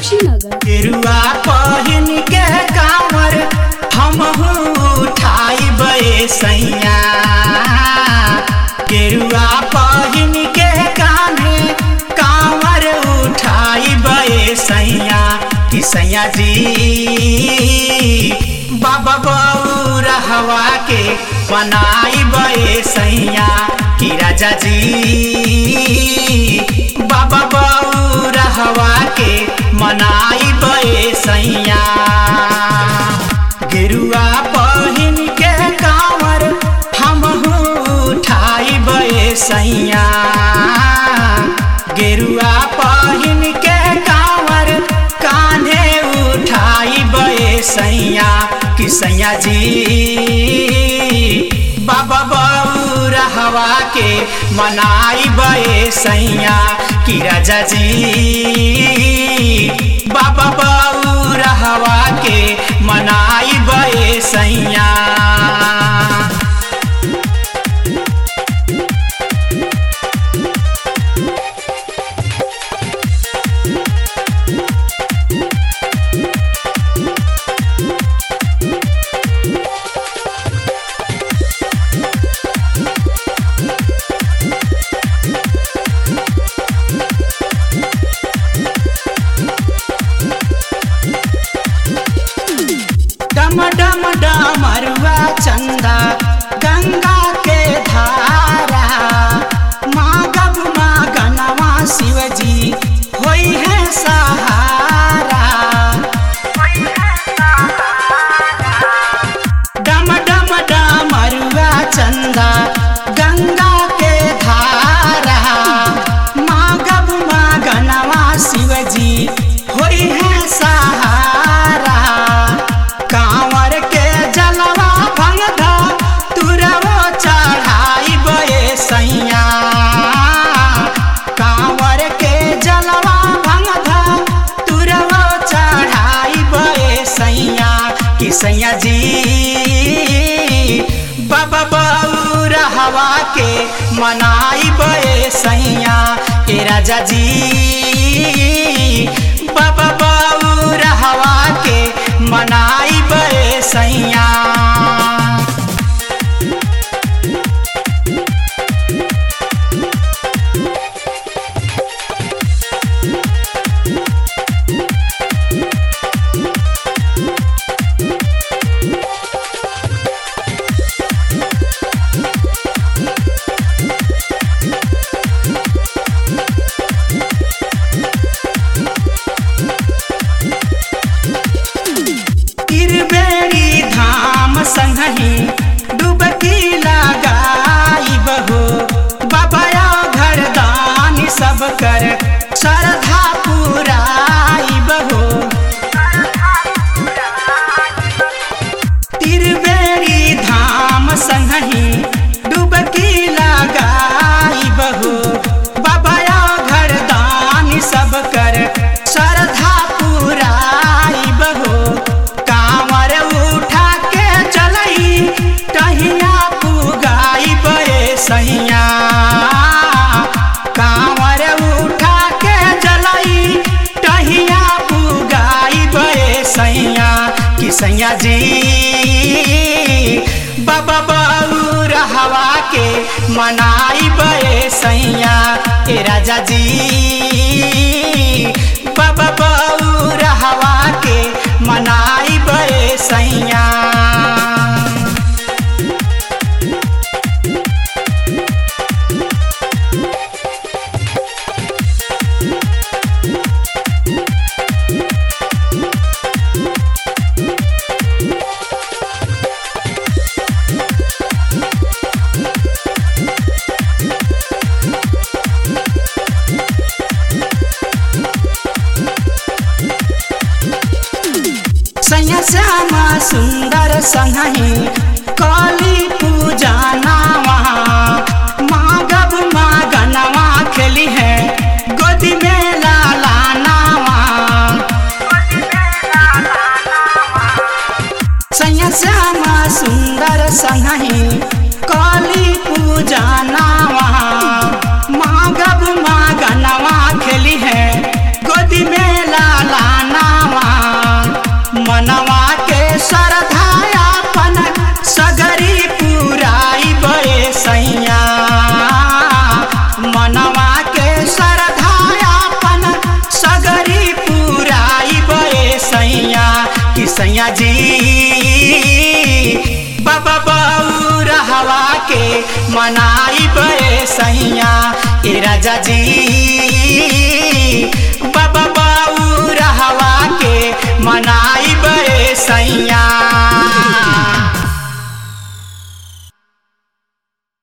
कुशीनगर गेरुआ पहिन के कांवर हम उठाई बे सैया गेरुआ पहिन के कान्हे कांवर उठाई बे सैया कि सैया जी बाबा बौरा हवा के बनाई बे सैया कि राजा जी बाबा बौरा हवा के मनाई बे सैया गेरुआ पहिन के कांवर हम उठाई बे सैया गेरुआ पहिन के कांवर कान्हे उठाई बे सैया कि सैया जी बाबा बौरा हवा के मनाई बे सैया कि राजा जी बाबा बौरा हवा के मनाई बे सैया डम डम डमरुआ चंदा गंगा के धारा मागब मागनवा शिवजी होई है सहारा डम डम डमरुआ चंदा गंगा के धारा मागब मागनवा शिवजी होई है सहारा कांवर के जलवा भंगधा तुरवो चढ़ाई बे सैया कांवर के जलवा भंगधा तुरवो चढ़ाई बे सैया कि सैया जी बाबा बौरा हवा के मनाई बे सैया ए राजा जी बाबा बौरा हवा के मनाई बे सैया तिरबेरी धाम संगही डुबकी लगाई बहो बाबाया घर दानी सब कर श्रद्धा पुराई बहो तिरबेरी धाम संगही डुबकी लगाई बहो बाबाया घर दानी सब कर श्रद्धा पुराई बहो कांवर उठा के चलई टहिया पुगाई बे सैया कांवर उठा के चलई टहिया पुगाई बे सैया कि सैया जी बाबा बौरा हवा के मनाई बे सैया ए राजा जी बाबा बौरा हवा के मनाई बे सैया सैया श्यामा सुंदर संगही काली पूजा नावा मागब मागनवा खेली है गोदी में लाला नावा सैया श्यामा सुंदर संगही काली पूजा नावा मागब मागनवा खेली है गोदी में लाला सैया जी बाबा बऊ रहवा के मनाई बे सैया ए राजा जी